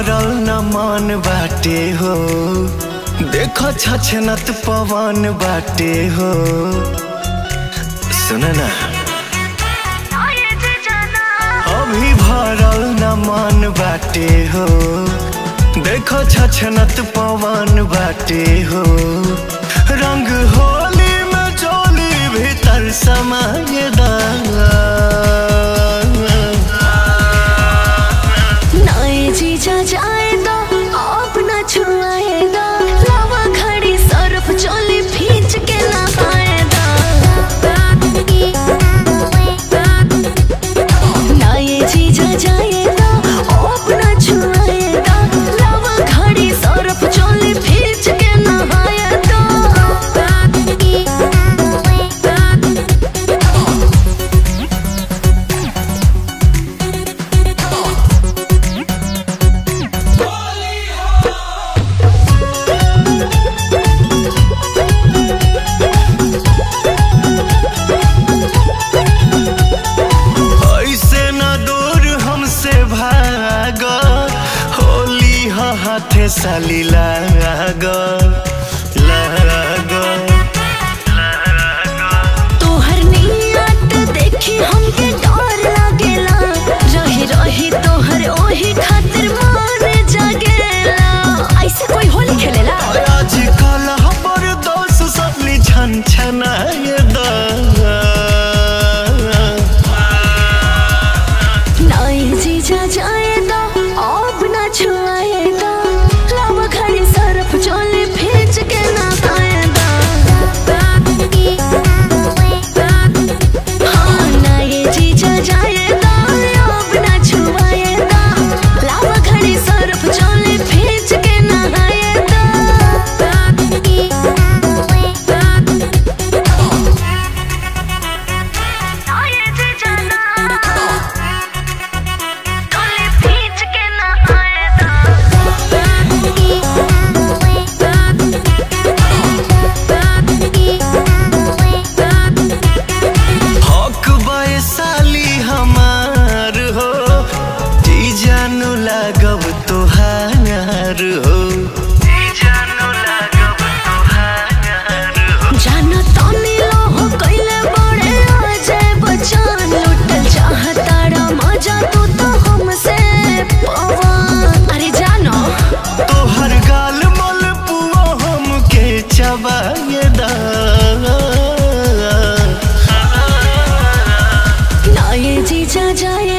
भरल न मन बाटे हो देखो छछनत पवन बाटे हो सुन ना अभी भरल न मन बाटे हो देखो छछनत पवन बाटे हो रंग होली में चोली भीतर समाये नाए जीजा जाए दो आप ना छुआए दो लावा खड़ी सरफ चोली भींच के नहाए दो नाए जीजा जाए दो आप ना छुआए दो लावा खड़ी सरफ चोली भींच के नहाए दो ऐसे न दूर हमसे भाग होली ह हाथे साली लाग लाग तोहर नियत देखी हमके डर लागेला रही रही तोहर ओही खातिर मन जागेला ऐसे कोई होली खेलेला आजकल हमर दोस्त सब छन छनाए दा नाई जीजा जाए दो अब ना छुआए दो लावा खड़ी सरफ चोली भींच के ना खाए दो हाँ नाई जीजा जाए दो अब ना छुआए दो लावा खड़ी सरफ चोली भींच के ना खाए दो नाई जीजा ना चोली भींच के ना खाए हक बय साली हमार हो जी जानू लागब तोहार हो जी जानू लागब तोहार हो जाना तानी लोहो कइले बड़े अजय बच्चन लुटल चाहताड़ा मजा तू तो हमसे पवन अरे जानो तोहर गाल मल पुआ हमके चबाए दा नाये जीजा जाए